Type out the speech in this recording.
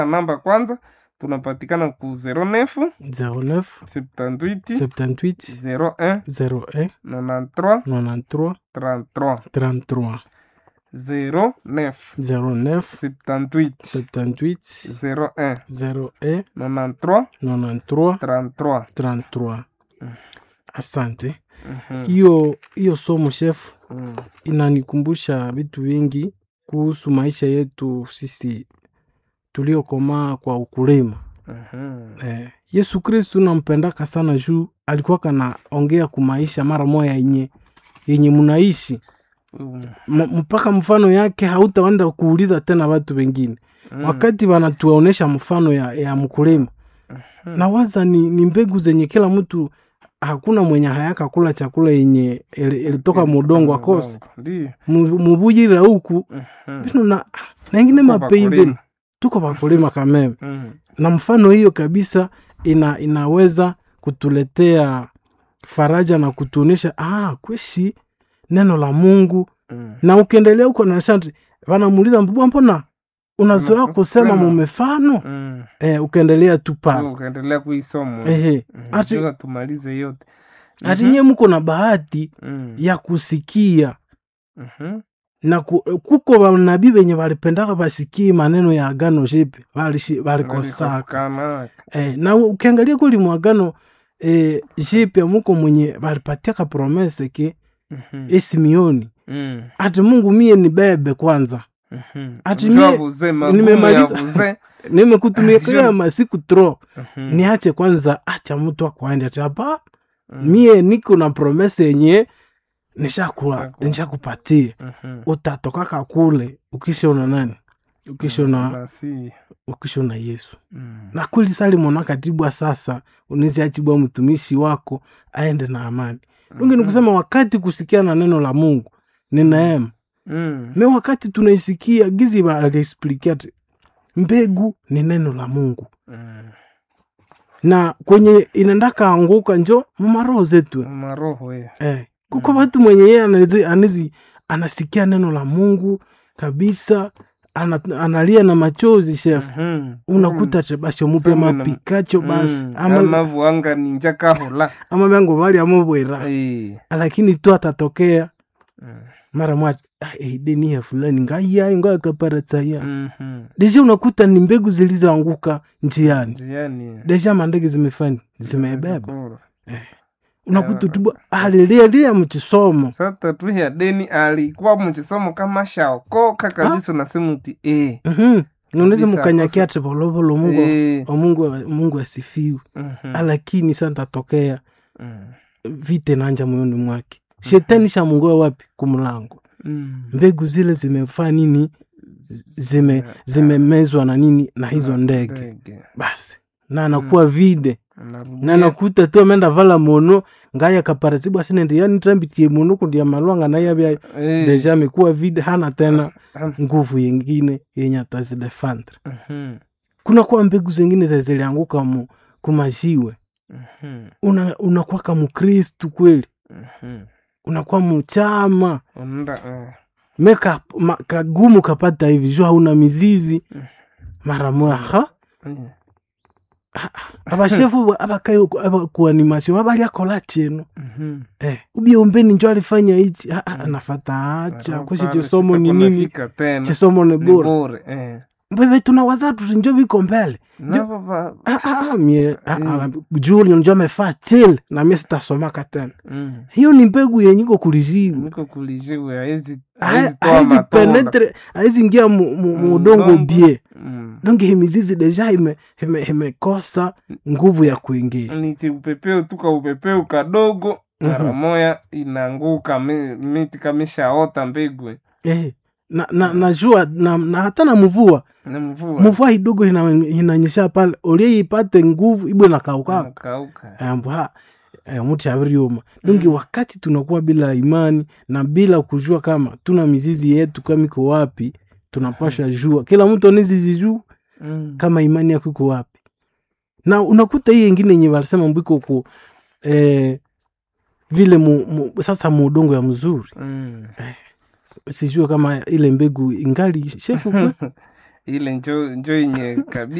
namba kwanza tunapatikana ku 09 09 78 78 01 01 93 93 33 33 09 09 78 78 01 01 93 93 33 33 asante Mhm. hiyo hiyo somo shefu Mm. inanikumbusha vitu vingi kuhusu maisha yetu sisi tuliokomaa kwa ukulima Mhm. eh, yesu kristu nampendaka sana juu alikuwa kanaongea kumaisha mara moya yenye yenye munaishi Mm. M- mpaka mfano yake hautaenda kuuliza tena watu wengine Mm. wakati wanatuonesha mfano ya, ya mkulima na waza ni, ni mbegu zenye kila mtu hakuna mwenye hayaka kula chakula yenye ili- ilitoka mudongo akose Ndiyo. Mu- mubujira huku Mhm. bino na naingine Tuko mapeimbeni wakulima. tuko vakulima kameme Mm. na mfano hiyo kabisa ina, inaweza kutuletea faraja na kutuonesha ah, kweshi neno la mungu Mm. na ukiendelea huko na shanti wanamuuliza mbubwa mbona unazoea Unazoea kusema kusema. mumefano Mm. eh, ukaendelea tu pale ukaendelea kuisoma ehe Mm. ati, Mpaka tumalize yote ati Mhm. nyie mko na bahati Mm. ya kusikia Mhm. na ku, kuko vanabii venye valipendaka vasikie maneno ya agano jipi valishi- valikosaka Walikosekana. eh, na ukiangalia kuli mwagano eh, jipya muko mwenye valipatiaka promese ke Mhm. esimioni Mm. ati mungu mie ni bebe kwanza Mhm. Ati Mjua mie- buze, magumu nimemaliza- ya buze. nimekutumikia Sure. masiku tro Mhm. niache kwanza acha mtu akwaende ati hapa Mm. mie niko na promese yenye nishakula Nishakuwa. nishakupatia Mhm. utatokaka kule ukishona nani ukishona Na si. ukishona yesu Mm. na kweli salimona katibwa sasa unisiachibwa mtumishi wako aende na amani dungi ni kusema wakati kusikia na neno la mungu ni neema Mm. me wakati tunaisikia gizi aliexplikia mbegu ni neno la mungu Mm. na kwenye inendaka anguka njo mumaroho zetu maroho ya eh. kuko watu mwenye yeye anezi, anezi anasikia neno la mungu kabisa ana, analia na machozi chef Mhm. unakuta tebasho mupe Somo na- mapikacho basi Mm. ama, ama buanga ninja kahola ama vyango vali amubwira Eh. lakini tu atatokea Mm. mara mwati ah, eh, deni ya fulani ngaiyayo ngakaparataya Mhm. deja unakuta ni mbegu zilizoanguka njiani Njiani. deja mandege zimefani zimebeba Zikuru. unakuta tubu alilialia mchisomo sasa tu ya deni alikuwa mchisomo kama shaokoka kabisa unasema uti eh. Mhm. unaweza Kabisa, mukanyakia ati volovolo mungu Eh. wa mungu mungu asifiwe Mhm. lakini sa ntatokea Mm. vite nanja moyoni mwake shetani shamungoa wapi kumlango Mm. mbegu zile zimefaa nini zime zimemezwa na nini na hizo ndege Ndege. basi na anakuwa vide Anarudia. na nakuta tu amenda vala mono ngaya kaparasibu asinende yani trambitie mono kundia malwanga na yabya Eh. deja amekuwa vide hana tena Ah. nguvu yengine yenye atazidefendre Mhm. kuna kuwa mbegu zingine za zilianguka mu kumajiwe Mhm. una unakuwa kama mkristu kweli Mhm. unakuwa mchama Unaenda, eh. meka ma, kagumu kapata hivi juu hauna mizizi mara moya ha Eh. abashefu abakayo kuanimasio abaliakola cheno Mhm. eh, ubie ombeni njo alifanya hichi Ah, ah, anafata acha Alafu kweshe pale chisomo ni sitakuwa nini nafika tena. chisomo ni Ni bora bure, eh. bebe tunawaza tuti njo viko mbele Na baba- Ah, ah, ah, mie ah, ah, juu njo amefaa chile na mie sitasomaka tena Mm. hiyo ni mbegu yenye iko kulizimu niko kulijiwe haezi Ha- haezi toa haezi matunda. penetre haezi ingia mu- mu- mu Mu udongo udongo. bie Mm. donge himizizi deja ime- ime- imekosa nguvu ya kuingia ni kiupepeo tu kaupepeo kadogo mara Mhm. moya inaanguka mi- miti kameshaota mbegu eh, na, na, najua na, na hata na mvua na mvua mvua idogo ina- inanyesha pale ulie ipate nguvu ibwe na kaukaka inakauka ambwa muti aviriuma donge wakati tunakuwa bila imani na bila kujua kama tuna mizizi yetu kama iko wapi tunapasha jua kila mtu anizizi juu Mm. kama imani yako iko wapi na unakuta hii ingine yenye walisema mbwiko ku eh, vile mu, mu, sasa muudongo ya mzuri Mm. sijue kama ile mbegu ingali shefu kwe? ile njo njo yenye kabisa